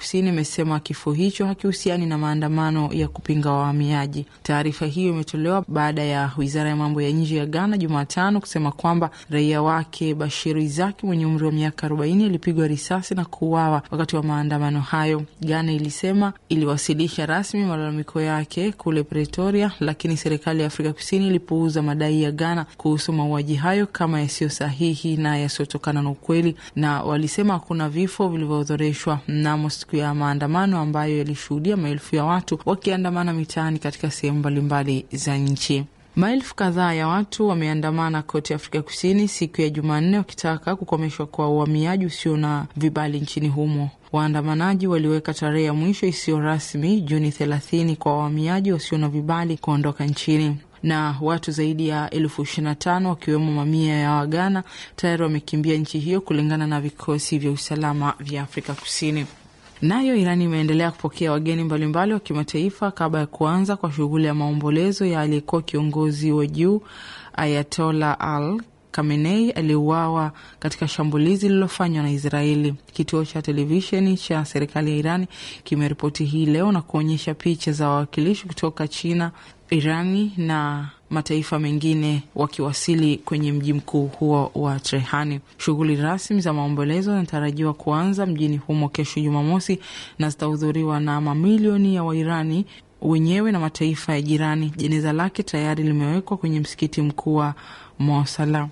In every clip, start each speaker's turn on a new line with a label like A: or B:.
A: Kusini imesema kifo hicho hakihusiani na maandamano ya kupinga wahamiaji. Taarifa hiyo imetolewa baada ya wizara ya mambo ya nje ya Ghana Jumatano kusema kwamba raia wake Bashiru Izaki mwenye umri wa miaka 40 alipigwa risasi na kuuawa wakati wa maandamano hayo. Ghana ilisema iliwasilisha rasmi malalamiko yake kule Pretoria, lakini serikali ya Afrika Kusini ilipuuza madai ya Ghana kuhusu mauaji hayo kama yasiyo sahihi na yasiyotokana na ukweli, na walisema hakuna vifo vilivyoorodheshwa mnamo siku ya maandamano ambayo yalishuhudia maelfu ya watu wakiandamana mitaani katika sehemu mbalimbali za nchi. Maelfu kadhaa ya watu wameandamana kote Afrika Kusini siku ya Jumanne wakitaka kukomeshwa kwa uhamiaji usio na vibali nchini humo. Waandamanaji waliweka tarehe ya mwisho isiyo rasmi Juni thelathini kwa wahamiaji wasio na vibali kuondoka nchini na watu zaidi ya elfu ishirini na tano wakiwemo mamia ya Wagana tayari wamekimbia nchi hiyo kulingana na vikosi vya usalama vya Afrika Kusini. Nayo Irani imeendelea kupokea wageni mbalimbali wa kimataifa kabla ya kuanza kwa shughuli ya maombolezo ya aliyekuwa kiongozi wa juu Ayatola Al Khamenei aliuawa katika shambulizi lililofanywa na Israeli. Kituo cha televisheni cha serikali ya Irani kimeripoti hii leo na kuonyesha picha za wawakilishi kutoka China, Irani na mataifa mengine wakiwasili kwenye mji mkuu huo wa Trehani. Shughuli rasmi za maombolezo zinatarajiwa kuanza mjini humo kesho Jumamosi na zitahudhuriwa na mamilioni ya Wairani wenyewe na mataifa ya jirani. Jeneza lake tayari limewekwa kwenye msikiti mkuu wa Mosala.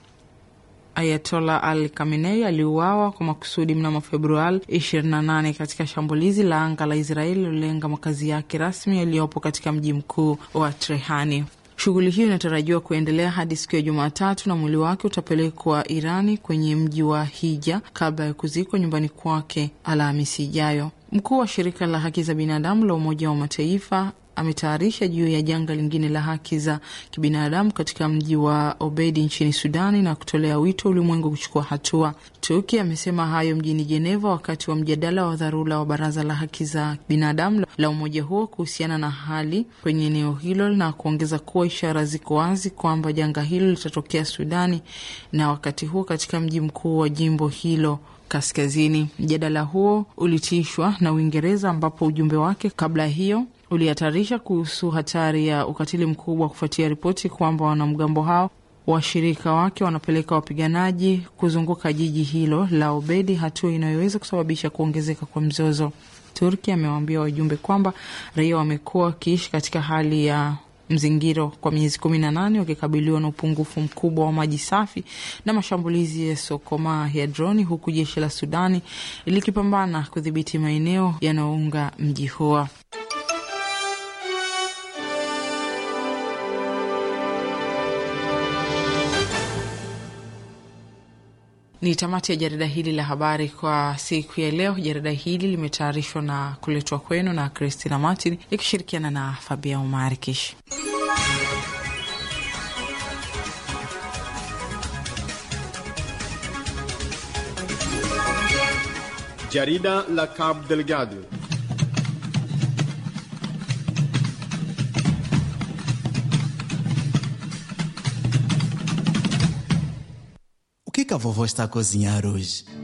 A: Ayatola Al Khamenei aliuawa kwa makusudi mnamo Februari 28 katika shambulizi la anga la Israeli lilolenga makazi yake rasmi yaliyopo katika mji mkuu wa Trehani. Shughuli hiyo inatarajiwa kuendelea hadi siku ya Jumatatu na mwili wake utapelekwa Irani kwenye mji wa Hija kabla ya kuzikwa nyumbani kwake Alhamisi ijayo. Mkuu wa shirika la haki za binadamu la Umoja wa Mataifa ametayarisha juu ya janga lingine la haki za kibinadamu katika mji wa Obedi nchini Sudani na kutolea wito ulimwengu kuchukua hatua. Turki amesema hayo mjini Jeneva wakati wa mjadala wa dharura wa Baraza la Haki za Binadamu la umoja huo kuhusiana na hali kwenye eneo hilo na kuongeza kuwa ishara ziko wazi kwamba janga hilo litatokea Sudani na wakati huo katika mji mkuu wa jimbo hilo kaskazini. Mjadala huo ulitishwa na Uingereza ambapo ujumbe wake kabla hiyo ulihatarisha kuhusu hatari ya ukatili mkubwa kufuatia ripoti kwamba wanamgambo hao washirika wake wanapeleka wapiganaji kuzunguka jiji hilo la Obedi, hatua inayoweza kusababisha kuongezeka kwa mzozo. Turki amewaambia wajumbe kwamba raia wamekuwa wakiishi katika hali ya mzingiro kwa miezi kumi na nane wakikabiliwa na upungufu mkubwa wa maji safi na mashambulizi ya sokomaa ya droni, huku jeshi la Sudani likipambana kudhibiti maeneo yanayounga mji huo. Ni tamati ya jarida hili la habari kwa siku ya leo. Jarida hili limetayarishwa na kuletwa kwenu na Christina Martin ikishirikiana na Fabia Umar Kish.
B: Jarida la Cabo Delgado.
C: O que, que a vovó está a cozinhar hoje?